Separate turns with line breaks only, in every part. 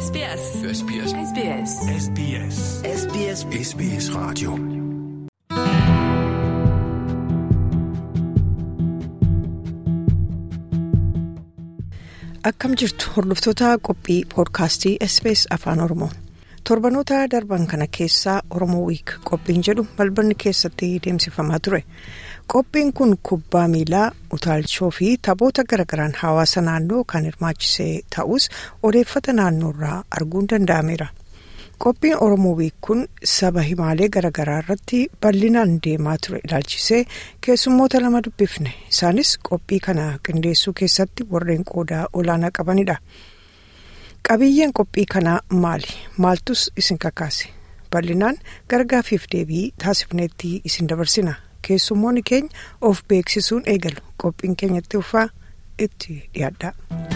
SBS.
SBS.
SBS.
SBS.
SBS
SBS Radio.
Akkam jirtu hordoftoota qophii poodkaastii SBS Afaan Oromoo. Torbanoota darban kana keessaa Oromoo Wiik qophiin jedhu balballi keessatti deemsifamaa ture. Qophiin kun kubbaa miilaa, utaalchoo fi taphoota garagaraan hawaasa naannoo kan hirmaachisee ta'us odeeffata naannoorraa arguun danda'ameera. Qophiin Oromoo Wiik kun saba himaalee garaagaraa irratti bal'inaan deemaa ture ilaalchisee keessummoota lama dubbifne. Isaanis qophii kana qindeessuu keessatti warreen qoodaa olaanaa qabanidha. Qabiyyeen qophii kanaa maali? Maaltus isin kakaase? Bal'inaan gargaafiif deebii taasifneetti isin dabarsina. Keessummoonni keenya of beeksisuun eegalu. Qophiin keenyatti ufaa itti dhiyaadha.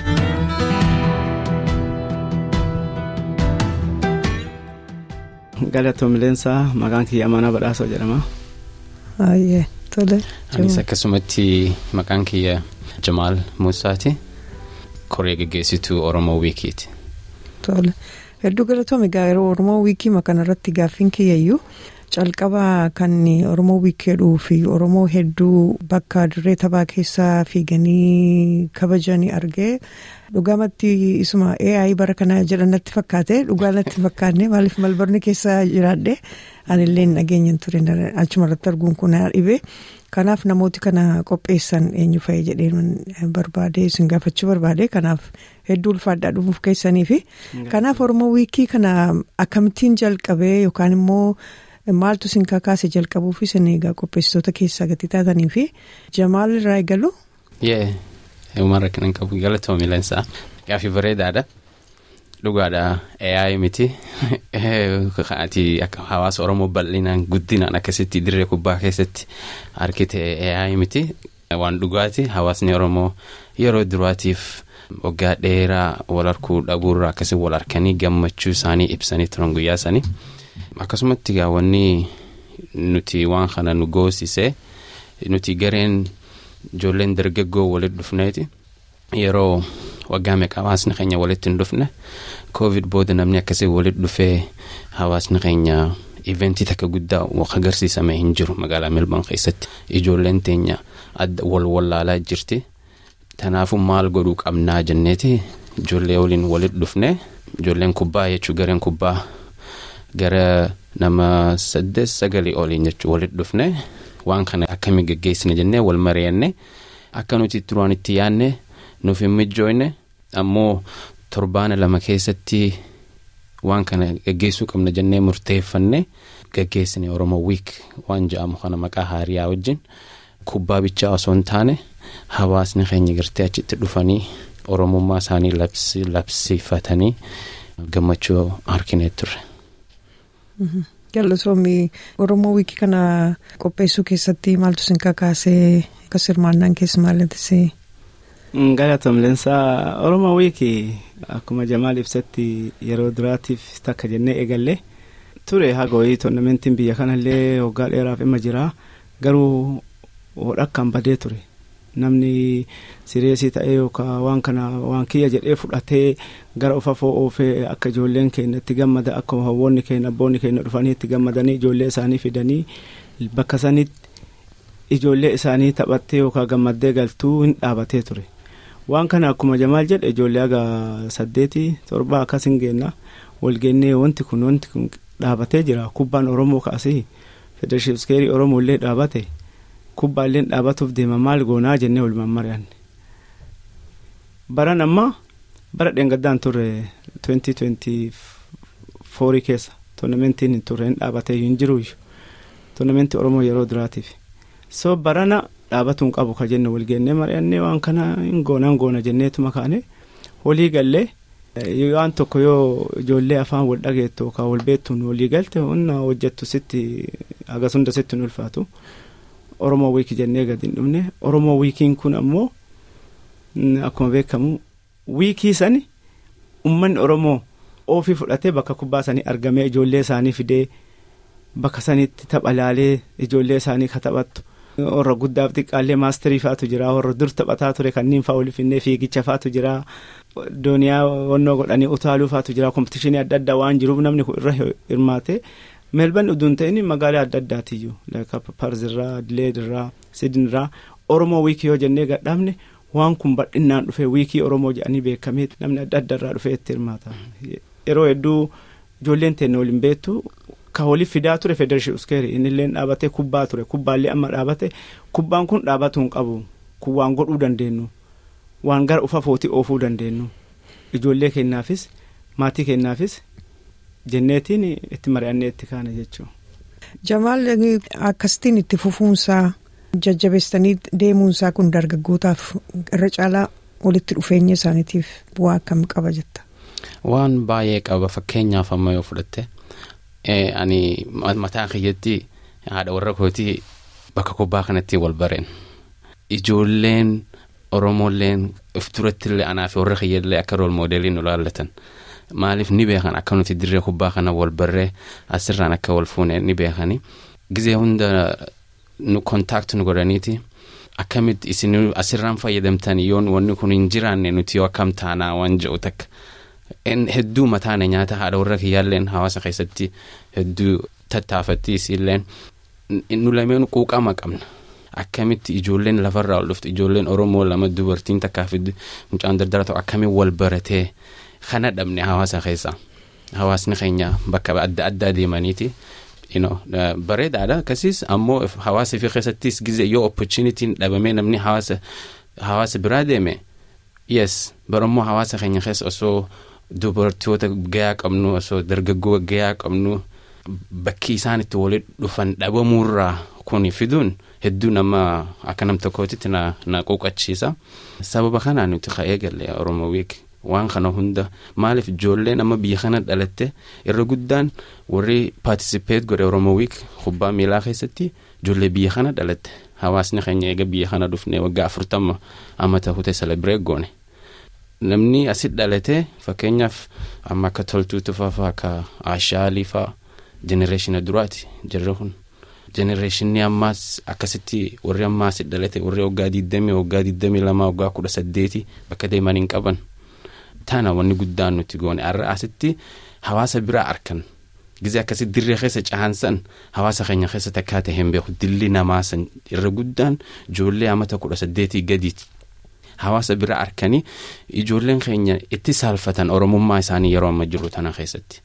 Galatoomileensaa maqaan kiyya Amanaa Badhaasoo jedhama.
Baay'ee tole.
Anis akkasumatti maqaan kiyya Jamaal Muusaati. Koree geggeessituu Oromoo Wiikiiti.
Tole. Hedduu galatoome yeroo Oromoo Wiikii kana irratti gaaffiin kiyyayyuu calqaba kan Oromoo Wiikii jedhuu fi Oromoo hedduu bakka dirree taphaa keessaa fiiganii kabajanii argee dhugaamatti isuma AI bara kana jedhanatti fakkaate dhugaa natti fakkaanne maaliif malbarni keessa jiraadhe anillee nageenyaan ture achuma irratti arguun kun dhibee. Kanaaf namooti kana qopheessan eenyu fa'ee jedhee barbaade isin gaafachuu barbaade kanaaf hedduu ulfaadhaa dhufuuf keessanii fi kanaaf Oromoo wiikii kana akkamittiin jalqabee yookaan immoo maaltu isin kakaase jalqabuuf isin egaa qopheessitoota keessaa gati taatanii fi Jamaal irraa eegalu.
Yee uumarra kan qabu galatoomii leensaa gaaffii bareedaadha. Dhugaadha AI miti ati akka hawaasa Oromoo bal'inaan guddinaan akkasitti dirree kubbaa keessatti argite AI miti waan dhugaati hawaasni Oromoo yeroo duraatiif waggaa dheeraa wal arguu dhabuurraa akkasii wal harkanii gammachuu isaanii ibsanii turan guyyaa sanii akkasumatti gaawwanni nuti waan kana nu goosise nuti gareen ijoolleen dargaggoo walitti dhufneeti yeroo. waggaa meeqa hawaasni keenya walitti hin dhufne covid booda namni akkasii walitti dhufee hawaasni keenya iventii takka guddaa agarsiisame hin jiru magaalaa melbourne keessatti ijoolleen teenya wal wallaalaa jirti tanaafuu maal godhuu qabnaa jenneeti ijoollee waliin walitti dhufne ijoolleen kubbaa jechuu gareen kubbaa gara nama saddeet sagalii oliin jechuu walitti dhufne waan kana akkamii geggeessina jennee wal mari'anne akka nuti duraan itti yaadne. nuuf hin mijjooyne ammoo torbaana lama keessatti waan kana gaggeessuu qabna jennee murteeffanne gaggeessine oromoo wiik waan jedhamu kana maqaa haariyaa wajjin kubbaa bichaa osoo hin taane hawaasni keenya gartee achitti dhufanii oromummaa isaanii labsifatanii gammachuu harkinee turre.
Galatoomii Oromoo wiikii kana qopheessuu keessatti maaltu isin kakaasee akkas hirmaannaan keessa maallattisee?
Galatoomileensaa Oromoo wiikii akkuma Jamaal ibsatti yeroo duraatiif takka jennee eegalle ture hagooyii toornamentiin biyya kanallee waggaa dheeraaf dhimma jira garuu hodhakkaan badee ture namni sireesii ta'ee yookaan waan kana waan kiyya jedhee fudhatee gara of afoo oofee akka ijoolleen keenya itti gammada akka hawwoonni keenya abboonni keenya dhufanii itti gammadanii ijoollee isaanii fidanii bakka sanitti ijoollee isaanii taphattee yookaan gammaddee galtuu hin dhaabatee ture. waan kana akkuma jamaal jedhe ijoollee haga saddeetii torbaa akkas hin geenna walgeennee wanti kun wanti kun dhaabatee jira kubbaan oromoo kaasee federeeshinii iskeerii oromoo illee dhaabate kubbaallee dhaabatuuf deema maal goonaa jennee walumaan mari'anne baran ammaa bara dheengaddaan turre 2024 keessa toornamentiin hin turre hin dhaabatee hin jiru toornamentii oromoo yeroo duraatiif so barana. dhaabatuun qabu ka jenne walgeennee mari'annee waan kana hin goonaan goona jenneetuma kaane walii gallee waan tokko yoo ijoollee afaan wal dhageettu yookaan wal beektuun walii galte hunda hojjettu sitti hagas hunda sitti nu ulfaatu oromoo wiikii jennee gadi hin dhumne oromoo wiikiin kun ammoo akkuma beekamu wiikii sani ummanni oromoo oofii fudhatee bakka kubbaa sanii argamee ijoollee isaanii fidee bakka sanitti tapha laalee ijoollee isaanii ka taphattu. warra guddaaf xiqqaallee maasterii faatu jira warra dur taphataa ture kanneen fa'aa olii finnee fiigicha faatu jira dooniyaa wannoo godhanii utaaluu faatu jira kompitishinii adda addaa waan jiruuf namni kun irra hirmaate meelban uduun ta'in magaalaa adda addaatiyyuu parzirraa dileedirraa sidinirraa oromoo wiikii yoo jennee gadhaabne waan kun bal'innaan dhufee wiikii oromoo jedhanii beekamee namni adda addarraa dhufee itti hirmaata yeroo hedduu ijoolleen teenne waliin beektu ka waliif fidaa ture federeeshin uskeeri innillee dhaabatee kubbaa ture kubbaallee amma dhaabate kubbaan kun dhaabatu hin qabu kun waan godhuu dandeenyu waan gara ufa footii oofuu dandeenyu ijoollee kennaafis maatii kennaafis jenneetiin itti mari'annee itti kaane jechuudha.
Jamaal akkasitiin itti fufuunsaa jajjabeessanii deemuunsaa kun dargaggootaaf irra caalaa walitti dhufeenya isaaniitiif bu'aa akkamii qaba jetta.
Waan baay'ee qaba fakkeenyaaf amma yoo fudhatte ani mataa kiyyatti haadha warra kootii bakka kubbaa kanatti wal bareen ijoolleen oromoolleen if turattillee anaa fi warra kiyyallee akka rool moodeelii nu laallatan maaliif ni beekan akka nuti dirree kubbaa kana wal barree asirraan akka wal fuune ni beekani gizee hunda nu kontaakti nu godhaniiti akkamitti isin asirraan fayyadamtan yoon wanni kun hin jiraanne nuti yoo akkam taanaa waan jedhu takka hedduu mataane nyaata haadha warra kiyyaalleen hawaasa keessatti hedduu tattaafatti isiilleen nu lameen quuqama qabna akkamitti ijoolleen lafarraa ol dhuftu ijoolleen oromoo lama dubartiin takkaa fi mucaan dardara ta'u akkamiin wal baratee kana dhabne hawaasa keessa hawaasni keenya bakka adda addaa deemaniiti bareedaadha akkasiis ammoo hawaasa fi keessattis gize yoo opportunitiin dhabamee namni hawaasa hawaasa biraa deeme yes barammoo hawaasa keenya keessa osoo dubartoota gayaa qabnu osoo dargaggoo gayaa qabnu bakki isaan itti walitti dhufan dhabamuurraa kun fiduun hedduu nama akka nam tokkootitti na, na quuqachiisa sababa kanaan nuti ka'ee galle oromoo wiik waan kana hunda maaliif ijoolleen amma biyya kana dhalatte irra guddaan warri paartisipeet godhe oromoo wiik kubbaa miilaa keessatti ijoollee biyya kana dhalatte hawaasni keenya eega biyya kana dhufne waggaa afurtama amma ta'ute selebireet goone namni asit dhalate fakkeenyaaf amma akka toltuu tufaa faa akka ashaalii faa jenereeshina duraati jirre kun jenereeshinni ammaas akkasitti warri ammaa asit dhalate warri waggaa diddamii waggaa diddamii lamaa waggaa kudha saddeeti bakka deeman hin qaban tana wanni guddaan nuti goone har'a asitti hawaasa biraa arkan gizee akkasitti dirree keessa cahansan hawaasa keenya keessa takkaa ta'e hin beeku dilli namaa san irra guddaan ijoollee amata kudha saddeetii gadiiti hawaasa bira arkanii ijoolleen keenya itti saalfatan oromummaa isaanii yeroo amma jiru tana keessatti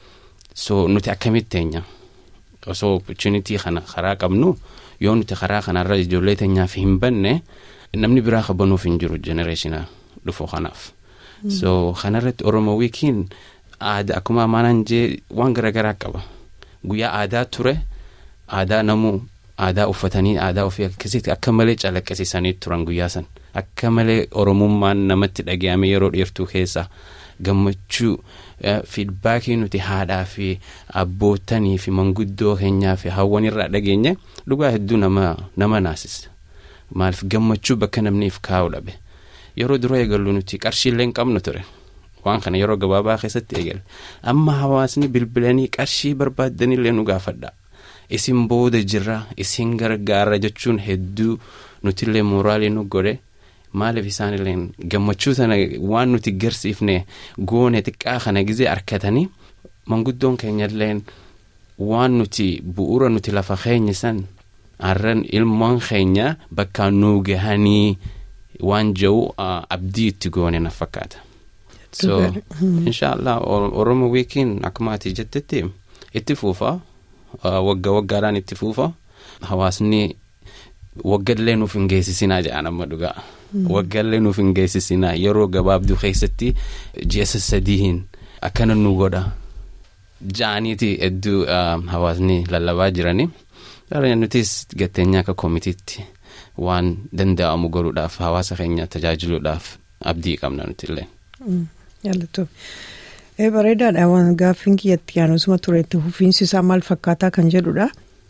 so nuti akkamitti teenya osoo opportunity kana karaa qabnu yoo nuti karaa kanarra ijoollee teenyaaf hin banne namni biraa qabanuuf hin jiru jenereeshina dhufu kanaaf so kanarratti oromoo wiikiin aadaa akkuma amaanaan jee waan garaagaraa qaba guyyaa aadaa ture aadaa namuu aadaa uffatanii aadaa ofii akkasitti akka malee calaqqisiisanii turan guyyaa san akka malee oromummaan namatti dhaga'ame yeroo dheertuu keessa gammachuu fiidbaakii nuti haadhaa fi abbootanii fi manguddoo keenyaa fi hawwan irraa dhageenye dhugaa hedduu nama nama naasisa maaliif gammachuu bakka namniif kaa'u dhabe yeroo dura eegallu nuti qarshiillee hin qabnu ture waan kana yeroo gabaabaa keessatti eegale amma hawaasni bilbilanii qarshii barbaaddanillee nu gaafadha isin booda jirra isin gargaara jechuun hedduu nutillee mooraalii nu godhe maaliif isaanillee gammachuu sana waan nuti garsiifne goone xiqqaa kana gizee arkatanii manguddoon keenyallee waan nuti bu'uura nuti lafa keenya san har'an ilmoon keenya bakkaan nuu gahanii waan jedhu abdii itti goone na fakkaata. so inshaallah oromo wiikiin akkuma ati jettetti itti fuufa wagga waggaadhaan itti fuufa hawaasni waggallee nuuf hin geessisinaa jedhan amma dhugaa waggallee nuuf hin geessisinaa yeroo gabaabduu keessatti ji'a sadiin akkana nu godha ja'aniiti hedduu hawaasni lallabaa jiranii nutis gatteenyaa akka koomitiitti waan danda'amu godhuudhaaf hawaasa keenya tajaajiluudhaaf abdii qabna nutillee.
Jaallatoo bareedaadha waan gaaffiin kiyyatti yaanusuma tureetti fufiinsi isaa maal fakkaataa kan jedhudha.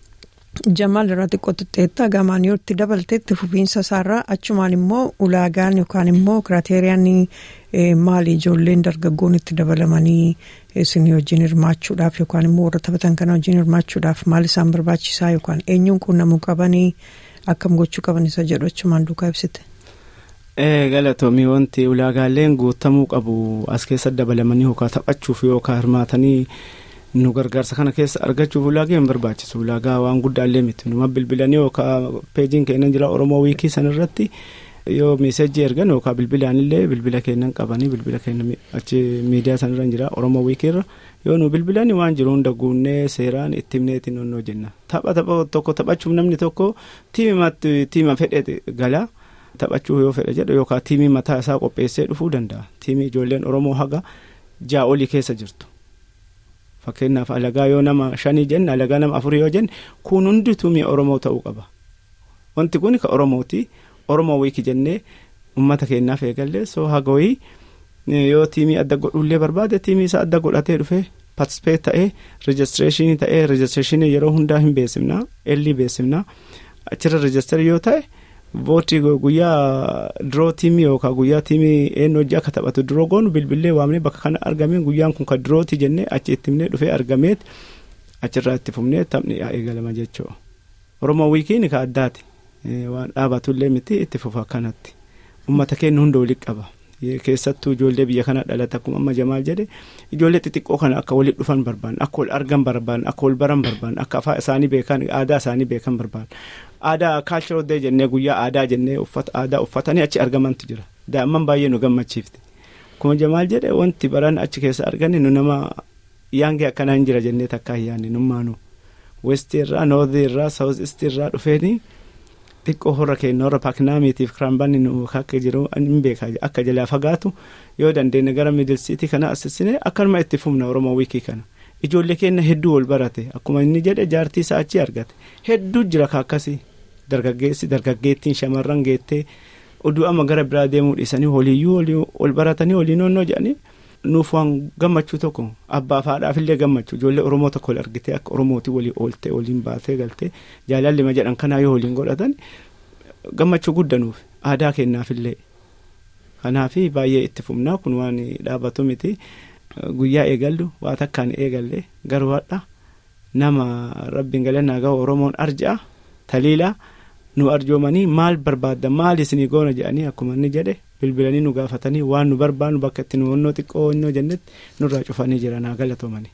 Jamaal irraa xiqqoo xiqqeetta gamaan yoo itti dabalteetti fufiinsa isaarraa achumaan immoo ulaagaan yookaan immoo kiraateeriyaan maali ijoolleen dargaggoon itti dabalamanii isin wajjin hirmaachuudhaaf yookaan immoo warra taphatan kana wajjin hirmaachuudhaaf maal isaan barbaachisaa yookaan eenyuun quunnamuu qabanii akkam gochuu qaban isa jedhu achumaan duukaa ibsite.
galatoomii wanti ulaagaaleen guutamuu qabu as keessa dabalamanii yookaan taphachuuf yookaan hirmaatanii nu gargaarsa kana keessa argachuuf ulaagee hin barbaachisu ulaagaa waan guddaallee miti numa bilbilanii yookaan peejiin keenya jira oromoo wiikii sanarratti yoo meesajii ergan yookaan bilbilaanillee bilbila keenyan qabanii bilbila keenya achi miidiyaa sanarra jira oromoo wiikiirra yoo nu bilbilanii waan jiru hunda guunnee seeraan itti himneetiin onnoo jenna tapha tapha tokko taphachuuf namni tokko tiima fedhe galaa. taphachuu yoo fedha jedhu yookaan tiimii mataa isaa qopheessee dhufuu danda'a tiimii ijoolleen oromoo haga ja'a olii keessa jirtu fakkeenyaaf alagaa yoo nama shanii jenne alagaa nama afurii yoo jenne kun hundi tiimii oromoo ta'uu qaba wanti kun ka oromooti oromoo wiiki jennee ummata keenyaaf eegallee soo hagawii yoo tiimii adda godhullee barbaade tiimii isaa adda godhatee dhufee patispeet ta'ee rejistireeshinii ta'ee rejistireeshinii yeroo hundaa hin beeksifnaa ellii beeksifnaa achirra rejistarii yoo ta'e. Vootii guyyaa diroo tiimii yookaan guyyaa tiimii eenyu hojii akka taphatu diroo goonu bilbilee waamnee bakka kana argamee guyyaan kun kan dirooti jennee achi itti himnee dhufee argameet achirraa itti fufnee taphni eegalama jechuudha. Oromoo wiikiin ka addaati waan dhaabatullee miti itti fufa akkanatti uummata keenya hunda walitti qaba keessattuu ijoollee biyya kana dhalate akkuma amma jamaal jedhe ijoollee xixiqqoo kana akka walitti dhufan barbaan akka wal argan barbaan akka wal baran barbaan akka afaan isaanii beekan aadaa isaanii beekan barbaan. aadaa kaalcharal dee jennee guyyaa aadaa jennee uffata aadaa uffatanii achi argamantu jira daa'imman baay'ee nu gammachiifte kuma jamaal jedhe wanti baran achi keessa arganne nu nama yaangee akkanaa hin jira jennee takkaa hin yaanne nummaanu westii irraa noorthii irraa saawuz istii irraa dhufeenii xiqqoo horra keenya horra paakinaamiitiif kiraambanni nu akka jiru hin beekaa akka jalaa fagaatu yoo dandeenya gara miidilsiitii kana assisine akkanuma itti fufna oromoo wiikii kana. ijoollee keenya hedduu wal barate akkuma inni jedhe jaartii isaa achi argate hedduu jira ka akkasii dargaggeessi dargaggeettiin shamarran geettee oduu amma gara biraa deemuu dhiisanii waliyyuu wal baratanii waliin onnoo jedhanii nuuf waan gammachuu tokko abbaaf haadhaafillee gammachuu ijoollee oromoo tokko wal argitee akka oromooti walii ooltee waliin baatee galtee jaalalli ma jedhan kanaa yoo waliin godhatan gammachuu guddanuuf aadaa kennaafillee kanaafi baay'ee itti fufnaa kun waan dhaabatu miti. guyyaa eegallu waa takkaan eegalle garuu hadha nama rabbiin galannaa gahu oromoon arja'a taliilaa nu arjoomanii maal barbaadda maal isinii goona jedhanii akkuma inni jedhe bilbilanii nu gaafatanii waan nu barbaannu bakka itti nu onnoo xiqqoo onnoo jennetti nurraa cufanii jira naa galatoomanii.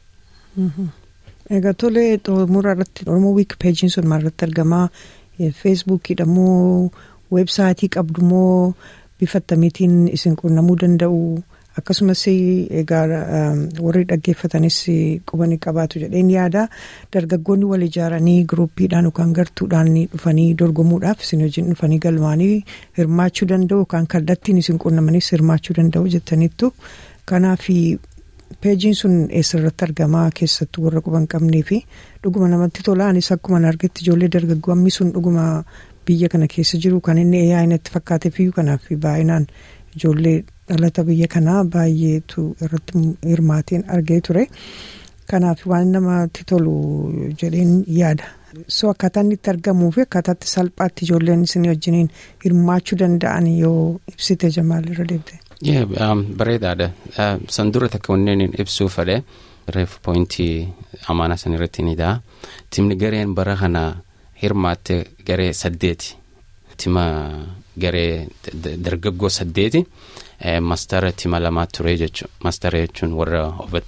Egaa tolee xumura irratti Oromoo wiik peejiin sun maalirratti argamaa feesbuukiidha moo weebsaayitii qabdu moo bifa akkamiitiin isin quunnamuu danda'u. akkasumas egaa warri dhaggeeffatanis qubanii qabaatu jedheen yaada dargaggoonni wal ijaaranii giruuppiidhaan yookaan gartuudhaan dhufanii dorgomuudhaaf isin wajjin dhufanii galmaanii hirmaachuu danda'u yookaan kallattiin isin quunnamanis hirmaachuu danda'u jettaniittu kanaaf peejiin sun eessarratti argamaa keessattuu warra quban qabnee fi dhuguma namatti tola anis akkuma argetti ijoollee dargaggoo ammi sun dhuguma biyya kana keessa jiru kan inni eeyaa inatti fakkaateefiyyuu kanaaf baay'inaan ijoollee. dhalata biyya kanaa baay'eetu irratti hirmaateen argee ture kanaaf waan namatti tolu jedheen yaada so akkaataa inni itti argamuu fi akkaataa itti salphaatti ijoolleen isin wajjiniin hirmaachuu danda'an yoo ibsite jamaal irra deebite.
bareedaadha san dura takka wanneen ibsuu fedhe reef poointii amaanaa san irratti ni ta'a timni gareen bara kana hirmaatte garee saddeeti tima garee dargaggoo saddeeti. mastara tima lamaa ture jechuun mastara jechuun warra over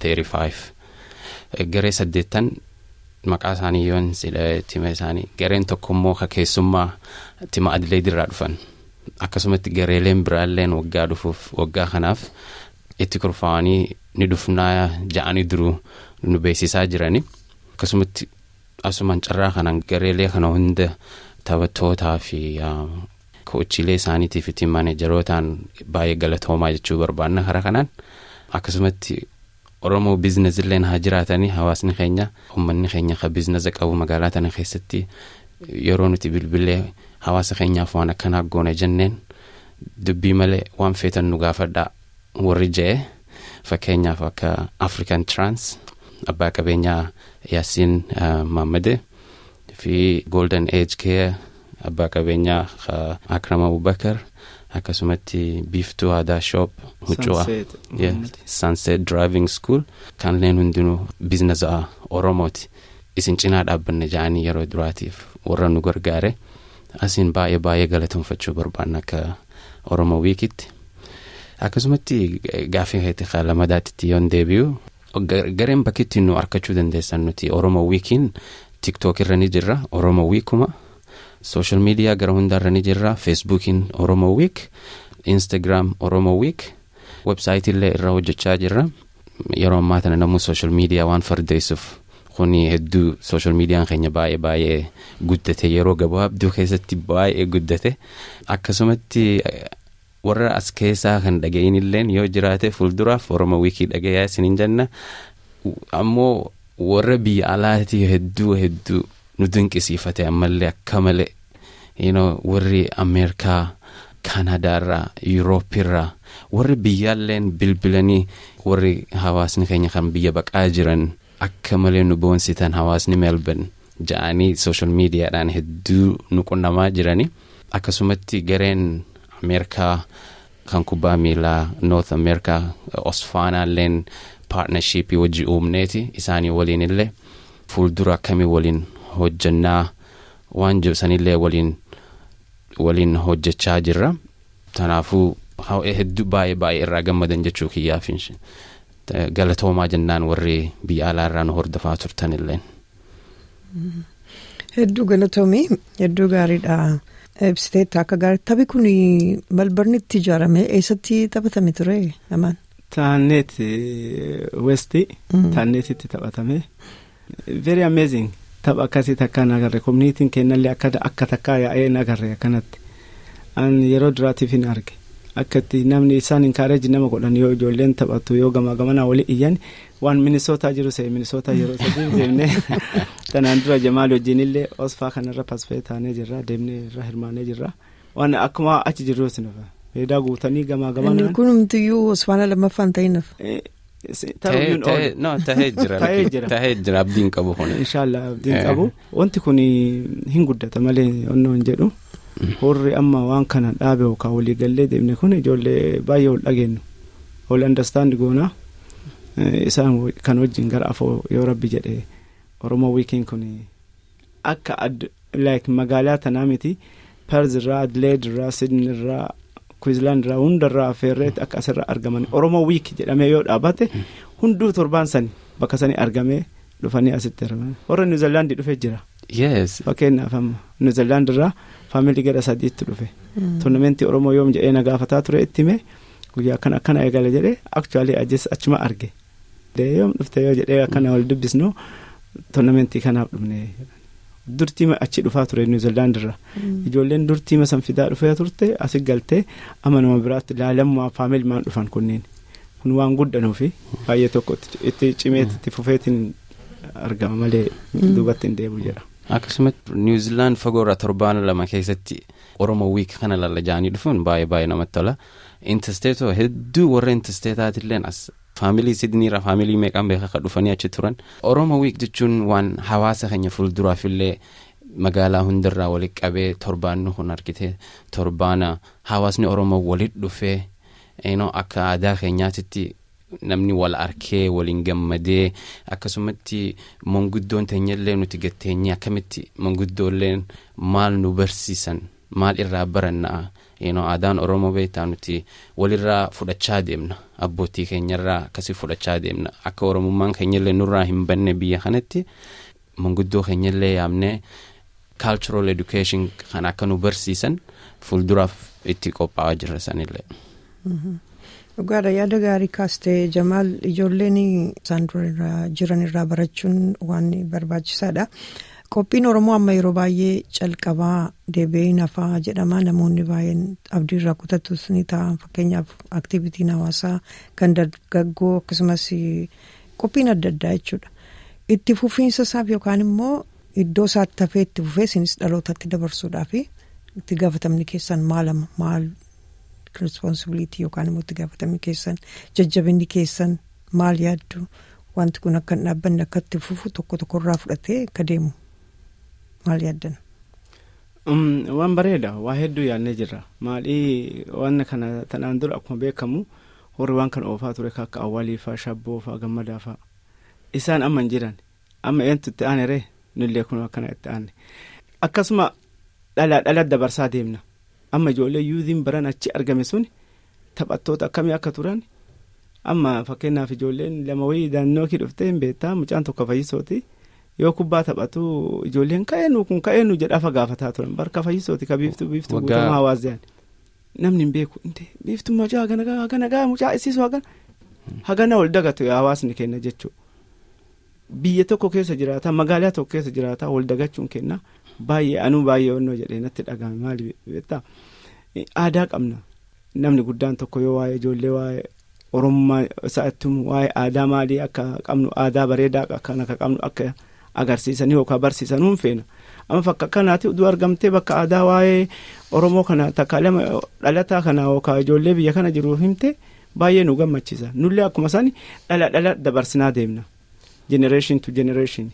35 garee saddeettan maqaa isaanii yoon sidha tima isaanii gareen tokko immoo ka keessummaa tima adileed irraa dhufan akkasumatti gareeleen biraalleen waggaa dhufuuf waggaa kanaaf itti kurfaa'anii ni dhufnaa ja'anii duruu nu beeksisaa jirani akkasumatti asumaan carraa kanaan gareelee kana hunda taphattootaa fi kochiilee isaaniitiif ittiin maaneejarootaan baay'ee galatoomaa jechuu barbaanna karaa kanaan akkasumatti oromoo biizinezilleen haa jiraatanii hawaasni keenya uummanni keenya ka biizineza qabu magaalaa tana keessatti yeroo nuti bilbilee hawaasa keenyaaf waan akkanaa goone jenneen dubbii malee waan feetan nu gaafadhaa warri je'e fakkeenyaaf akka african trans abbaa qabeenyaa yaasiin maammade fi golden age care abbaa qabeenyaa akram abubakar akkasumatti biiftuu aadaa shop huccuu sunset driving school kanneen hundinuu biizineza oromooti isin cinaa dhaabbanne ja'anii yeroo duraatiif warra nu gargaare asiin baay'ee baay'ee galateeffachuu barbaanna akka oromoo wiikitti akkasumatti gaaffii keetti lamadaatti yoon deebi'u gareen bakkitti nu arkachuu dandeessan nuti oromoo wiikiin tiktook irra ni jirra oromoo wiikuma sooshaal miidiyaa gara hundaarra ni jirra feesbuukiin oromoo wiik instagram oromoo wiik websaayitillee irra hojjechaa jirra yeroo ammaa tana namuu sooshaal miidiyaa waan fardeessuuf kuni hedduu sooshaal miidiyaan keenya baay'ee baay'ee guddate yeroo gabaabduu keessatti baay'ee guddate akkasumatti warra as keessaa kan dhaga'inilleen yoo jiraate fuulduraaf oromoo wiikii dhagayaa isiniin jenna ammoo warra biyya alaatii hedduu hedduu nu dinqisiifate ammallee akka malee warri ameerikaa kaanadaarraa yuurooppiirraa warri biyyaalleen bilbilanii warri hawaasni keenya kan biyya baqaa jiran akka malee nu boonsitan hawaasni melbourne ja'anii sooshaal miidiyaadhaan hedduu nu qunnamaa jiranii akkasumatti gareen ameerikaa kan kubbaa miilaa noorth ameerikaa osfaanaalleen paartnarshiipii wajji uumneeti isaanii waliin illee fuuldura akkamii waliin hojjannaa waan jibsanillee waliin waliin hojjechaa jirra kanaafuu hedduu baay'ee baay'ee irraa gammadan jechuu kiyyaaf galatoomaa jennaan warri biyya alaarraa nu hordofaa turtanillee.
Hedduu galatoomii hedduu gaariidha. Ibsiteetta akka gaarii taphi kun malbarnitti ijaarame eessatti taphatame ture amaan.
Taanneet westi taanneetitti taphatame very amazing tapha akkasii takkaan agarre koominiitiin kennallee akka takkaa yaa'ee hin agarre akkanatti an yeroo duraatiif hin arge akkatti namni isaan inkaareeji nama godhan yoo ijoolleen taphatu yoo gamaa gamanaa wali iyyan waan minisootaa jiru se'e minisootaa yeroo sadii deemnee tanaan dura jamaal wajjin illee osfaa kanarra pasfee taanee jirra deemnee irra hirmaanee jirra waan akkuma achi jirru sinufa faayidaa guutanii gamaa gamanaa.
Inni kun humtiyyuu osfaana lammaffaan ta'inaf.
Tahee jira tahee jira abdiin qabu kun.
Inshaallah abdiin qabu wanti kun hin guddata malee onnoo hin jedhu. Horri amma waan kana dhaabe yookaan walii gallee deemne kun ijoollee baay'ee ol dhageenyu ol andastaandi goonaa isaan kan wajjin gara afoo yoo rabbi jedhe oromoo wiikiin kun akka like magaalaa tanaa miti perz irraa adleed irraa sidni irraa kwiizlaand irraa hundarraa affeerreetti akka asirra argaman oromoo wiik jedhamee yoo dhaabate hunduu torbaan sani bakka sani argamee dhufanii asitti argaman warra niwuzilaandii dhufee jira.
Yes.
Fakkeenyaaf amma niwuzilaand irraa faamilii gara sadiitti dhufe. Toornamentii Oromoo yoom jedhee na gaafataa ture itti himee guyyaa akkana akkana eegale jedhee aktuwaalii ajjees achuma arge. Yoom dhufte yoo jedhee akkana wal dubbisnu toornamentii kanaaf dhufne. Durtiima achi dhufaa ture niwuzilaand irra. Ijoolleen durtiima san fidaa dhufee turte asi galtee amma nama biraatti laalammaa faamilii maan dhufan kunniin. Kun waan guddanuufi baay'ee tokko itti cimeetti itti fufeetiin argama malee duubatti hin deebi'u jedha.
akkasumatti niwuziilaand fagoorraa torbaan lama keessatti oromoo wiik kana lallaja'anii dhufuun baay'ee baay'ee namatti tola intasteetoo hedduu warra intasteetaatilleen as faamilii sidniirra faamilii meeqaan beekaa kan dhufanii achi turan oromoo wiik jechuun waan hawaasa keenya fuulduraafillee magaalaa hundarraa walitti qabee torbaanni kun argite torbaana hawaasni oromoo walitti dhufee akka aadaa keenyaatitti namni wal arkee waliin gammadee akkasumatti manguddoon teenyallee nuti gatteenye akkamitti manguddoolleen maal nu barsiisan maal irraa barannaa aadaan oromoo beektaa nuti walirraa fudhachaa deemna abbootii keenyarraa akkasii fudhachaa deemna akka oromummaan keenyallee nurraa hin banne biyya kanatti manguddoo keenyallee yaamnee cultural education kan akka nu barsiisan fuulduraaf itti qophaa'aa jirra sanillee.
Dhugaadha yaada gaarii kaastee Jamaal ijoolleen isaan dura jiran irraa barachuun waan barbaachisaadha. Qophiin Oromoo amma yeroo baay'ee calqabaa deebi'ee nafaa jedhama namoonni baay'een abdii irraa kutatus ni ta'a fakkeenyaaf aktivitiin hawaasaa kan dargaggoo akkasumas qophiin adda addaa jechuudha. Itti fufiinsa isaaf yookaan immoo iddoo isaatti hafee itti fufee isinis dhalootatti dabarsuudhaaf itti gaafatamni keessan maalama maal responsibilitii yookaan immoo itti gaafatamni keessan jajjabinni keessan maal yaaddu wanti kun akka hin dhaabbanne akka itti fufu tokko tokkorraa fudhatee akka deemu maal yaaddan.
Waan bareeda waa hedduu yaadnee jirra maalii waan kana tanaan dura akkuma beekamu warri waan kana oofaa ture akka awwaaliifaa shabboofaa gammadaafaa isaan amma hin jiran amma eentu itti aaneree nullee kun akkana itti aanne akkasuma dhalaa dhala dabarsaa deemna amma ijoollee yuuziin baran achi argame sun taphattoota akkamii akka turan amma fakkeenyaaf ijoolleen lama wayii daannoo kii dhuftee hin beektaa mucaan tokko fayyisooti yoo kubbaa taphatu ijoolleen ka'eenu kun ka'eenu jedhaa gaafataa turan barka fayyisooti ka biiftuu biiftuu guutamaa hawaasaan namni hin beeku biiftuu mucaa hagana hagana gaa mucaa isiisu hagana hagana ol dagatu hawaasni kenna jechuudha. biyya tokko keessa jiraata magaalaa tokko keessa jiraata wal dagachuun kenna baay'ee anuu baay'ee onnoo jedhee natti dhagahame maali beektaa aadaa qabna namni guddaan tokko yoo waa'ee ijoollee waa'ee oromummaa isaatti waa'ee aadaa maalii akka qabnu aadaa bareedaa kan akka qabnu akka agarsiisanii yookaan barsiisanuu feena amma fakka kanaatti uduu argamtee bakka aadaa waa'ee oromoo kana takka lama dhalataa kana yookaan ijoollee biyya kana jiruuf himte baay'ee nu gammachiisa nullee akkuma isaanii dhala dhala dabarsinaa deemna. generation to generation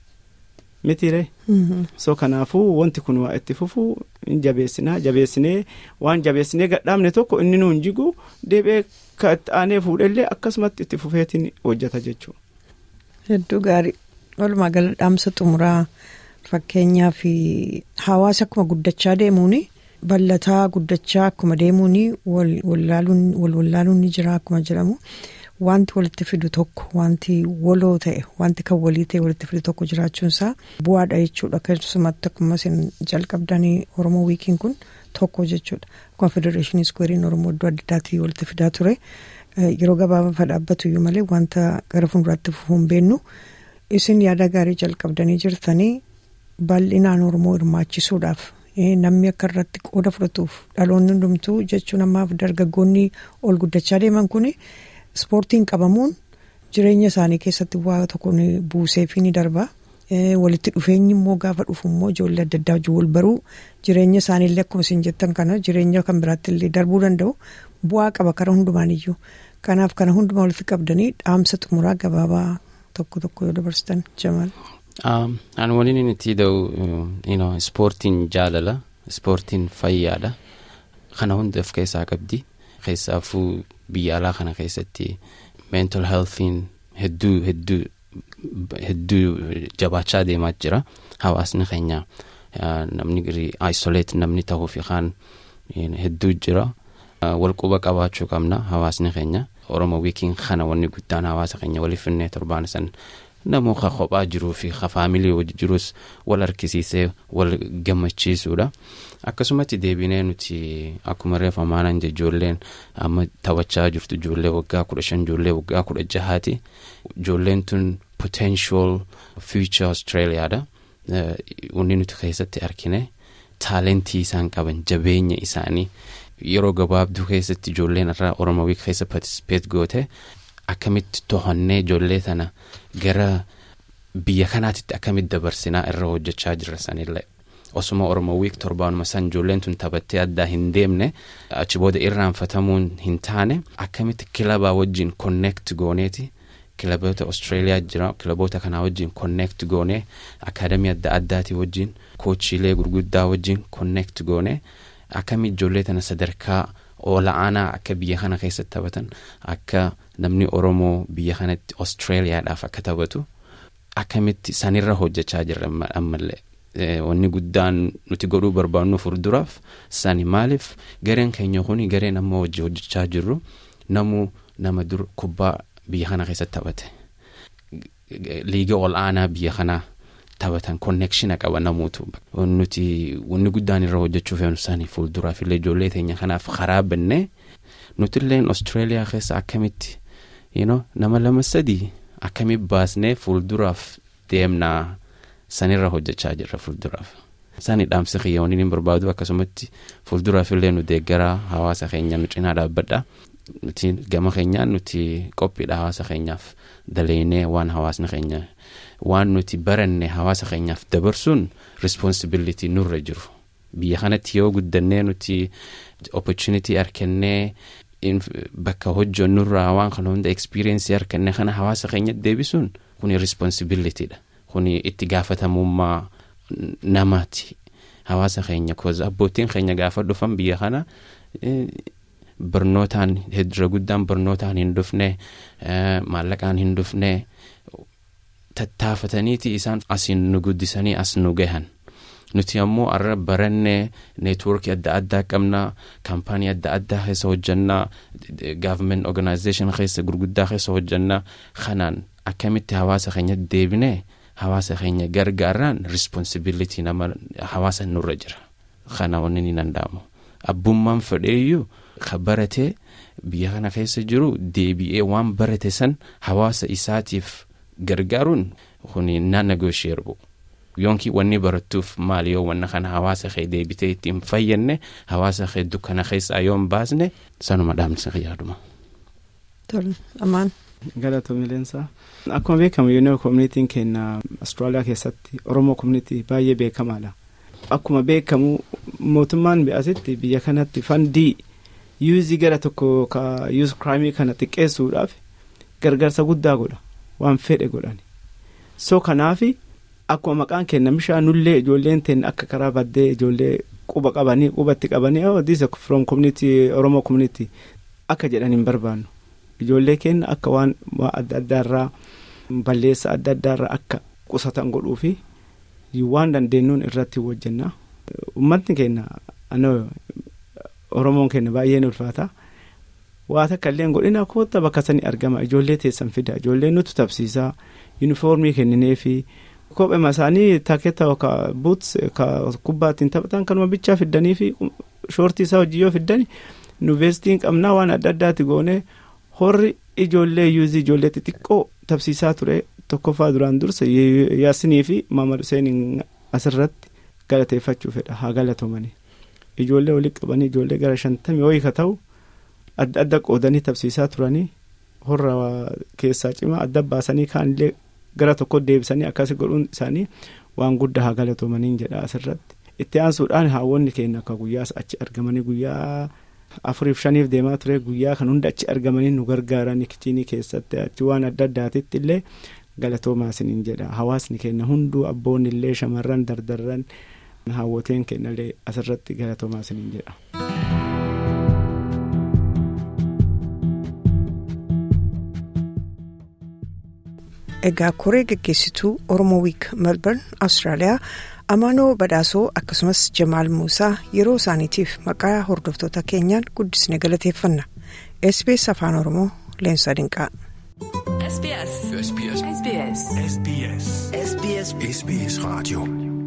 mitiire so kanaafuu wanti kun waa itti fufuu hin jabeessinaa jabeessinee waan jabeessinee gadhaabne tokko inni nuun jigu deebi'ee ka itti aanee fuudhellee akkasumatti itti fufeetiin hojjeta jechuudha.
hedduu gaarii walumaa gala dhaamsa xumuraa fakkeenyaa fi hawaasa akkuma guddachaa deemuun ballataa guddachaa akkuma deemuun wal wallaaluun ni jira akkuma jedhamu. wanti walitti fidu tokko wanti waloo ta'e wanti kan walii ta'e walitti fidu tokko jiraachuunsaa bu'aadha jechuudha keessumatti akkuma isin jalqabdanii oromoo wiikiin kun tokko jechuudha akkuma federeeshinii iskuweeriin oromoo iddoo adda addaatii walitti fidaa ture yeroo gabaabaa dhaabbatu iyyuu malee wanta gara fuulduraatti fufuun beennu isin yaada gaarii jalqabdanii jirtanii bal'inaan oromoo hirmaachisuudhaaf namni akka irratti qooda fudhatuuf dhaloonni hundumtuu jechuun ammaaf dargaggoonni ol guddachaa deeman kuni. Ispoortiin qabamuun jireenya isaanii keessatti waa tokko buuseefii ni darba. Walitti dhufeenyi immoo gaafa dhufu immoo ijoollee adda addaa wajjin wal baruu jireenya isaaniillee akkuma isin jettan kana jireenya kan biraatti illee darbuu danda'u bu'aa qaba karaa hundumaan iyyuu. Kanaaf kana hundumaa walitti qabdanii dhaamsa xumuraa gabaabaa tokko tokko yoo dabarsitan jamaal.
Ani waliin inni itti da'u ispoortiin jaalala ispoortiin fayyaadha kana hunda of keessaa qabdi keessaafuu. biyya alaa kana keessatti mental healthiin hedduu hedduu hedduu jabaachaa deemaa jira hawaasni keenya namni isolate namni ta'uuf kaan hedduu jira walquba qabaachuu qabna hawaasni keenya oromo wiikiin kana wanni guddaan hawaasa keenya waliif finnee torbaan san namoo ka kophaa jiruu fi ka faamilii wajji jirus wal harkisiisee wal gammachiisuudha. akkasumatti deebinee nuti akkuma reefa maanan ijoolleen amma taphachaa jirtu ijoollee waggaa kudha shan ijoollee waggaa kudha jahaati ijoolleen tun potential future australiyaadha wanni nuti keessatti argine taalentii isaan qaban jabeenya isaanii yeroo gabaabduu keessatti ijoolleen irraa oromoo keessa participate goote akkamitti to'annee ijoollee tana gara biyya kanaatitti akkamitti dabarsinaa irra hojjechaa jirra sanillee. osuma oromoo wiik torbaanuma san ijoolleen tun taphattee addaa hin deemne achi booda irraanfatamuun hin taane akkamitti kilabaa wajjin connect gooneeti kilaboota austraaliyaa jira kilaboota kanaa wajjin connect goonee akaadamii adda addaatii wajjin koochiilee gurguddaa wajjin connect goonee akkamitti ijoollee tana sadarkaa ola'aanaa akka biyya kana keessatti taphatan akka namni oromoo biyya kanatti austraaliyaadhaaf akka taphatu akkamitti sanirra hojjechaa jirra ammallee. wanni guddaan nuti godhuu barbaadnu fuulduraaf sani maaliif gareen keenya kuni gareen amma hojii hojjechaa jirru namu nama dur kubbaa biyya kana keessatti taphate liiga ol aanaa biyya kanaa taphatan konnekshina qaba namuutu nuti wanni guddaan irra hojjechuu feenu sani fuulduraaf illee ijoollee teenya kanaaf karaa bannee nutilleen austraaliyaa keessa akkamitti nama lama sadii akkamitti baasnee fuulduraaf deemnaa. sanirra hojjechaa jirra fuulduraaf sani dhaamsi kiyya waniin hin barbaadu akkasumatti fuulduraaf illee nu deeggaraa hawaasa keenya nu cinaa dhaabbadha nuti gama keenyaan nuti qophiidha hawaasa keenyaaf daleeynee waan hawaasni keenya waan nuti baranne hawaasa keenyaaf dabarsuun responsibility nurra jiru biyya kanatti yoo guddannee nuti opportunity arkannee bakka hojjonnurraa waan kana hunda experience arkannee kana hawaasa keenyatti deebisuun kuni responsibilityidha. kuni itti gaafatamummaa namaati hawaasa keenya koza abbootiin keenya gaafa dhufan biyya kana barnootaan hedra guddaan barnootaan hin dhufne maallaqaan hin dhufne tattaafataniiti isaan asiin nu guddisanii as nu gahan nuti ammoo arra barannee neetworkii adda addaa qabna kaampaanii adda addaa keessa hojjannaa gaavment organizeeshin keessa gurguddaa keessa hojjannaa kanaan akkamitti hawaasa keenya deebinee hawaasa keenya gargaaraan risponsibilitii nama hawaasa nurra jira kana wanni ni danda'amu abbummaan fedheeyyuu ka baratee biyya kana keessa jiru deebi'ee waan barate san hawaasa isaatiif gargaaruun kuni naan negoosheerbu yoonkii wanni barattuuf maal yoo wanna kana hawaasa kee deebitee ittiin fayyanne hawaasa kee dukkana keessaa yoo hin baasne sanuma dhaamsa yaaduma.
Tole amaan.
Galatoomii leensaa. Akkuma beekamu yuuniyoo koomunitiin keenya Austraaliyaa keessatti Oromoo koomunitii baay'ee beekamaadha. Akkuma beekamu mootummaan bi'asitti biyya kanatti fandii yuuzii gara tokko ka yuuz kiraayimii kana xiqqeessuudhaaf gargaarsa guddaa godha waan fedhe godhani. So kanaafi akkuma maqaan kenna bishaan nullee ijoolleen teenya akka karaa baddee ijoollee quba qabanii qubatti qabanii oh this from community Oromoo community akka jedhan hin barbaannu. ijoollee keenya akka waan adda addaarraa balleessa adda addaarraa akka qusatan godhuu fi waan dandeenyuun irratti hojjenna uummatni keenya oromoon keenya baay'een ulfaata waa takka illee godhina koota bakka sanii argama ijoollee teessan fida ijoollee nutu tabsiisaa yuunifoormii kenninee fi kophema isaanii taaketa ka buuts ka kubbaa ittiin taphatan kanuma bichaa fiddanii fi shoortii isaa hojii yoo fiddani nu veestiin qabnaa waan adda addaati goonee. horri ijoollee yuuzii ijoollee xixiqqoo tabsiisaa ture tokkoffaa duraan dursa yaasinii fi maamad Hussein asirratti galateeffachuu fedha haa galatoomanii ijoollee walitti qabanii ijoollee gara shantamii wayii ka ta'u adda adda qoodanii tabsiisaa turanii horra keessaa cimaa adda baasanii kaanillee gara tokko deebisanii akkasii godhuun isaanii waan guddaa haa galatoomanii jedha asirratti itti aansuudhaan haawwonni keenya akka guyyaas achi argamanii guyyaa. afuriif shaniif deemaa ture guyyaa kan hunda achi argamanii nu gargaaran kichinii keessatti achi waan adda addaatitti illee galatoomaa isiniin jedha hawaasni keenya hunduu abboonni illee shamarran dardarran hawwateen keenya illee asirratti galatoomaa isiniin jedha.
Egaa koree geggeessituu Oromoo Wiik Melbourne Austraaliyaa Amaanoo Badhaasoo akkasumas Jamaal Muusaa yeroo isaaniitiif maqaa hordoftoota keenyaan guddisne galateeffanna. SBS Afaan Oromoo Leensaa Dinqaa.
SBS. SBS. SBS. SBS. SBS. SBS. Radio.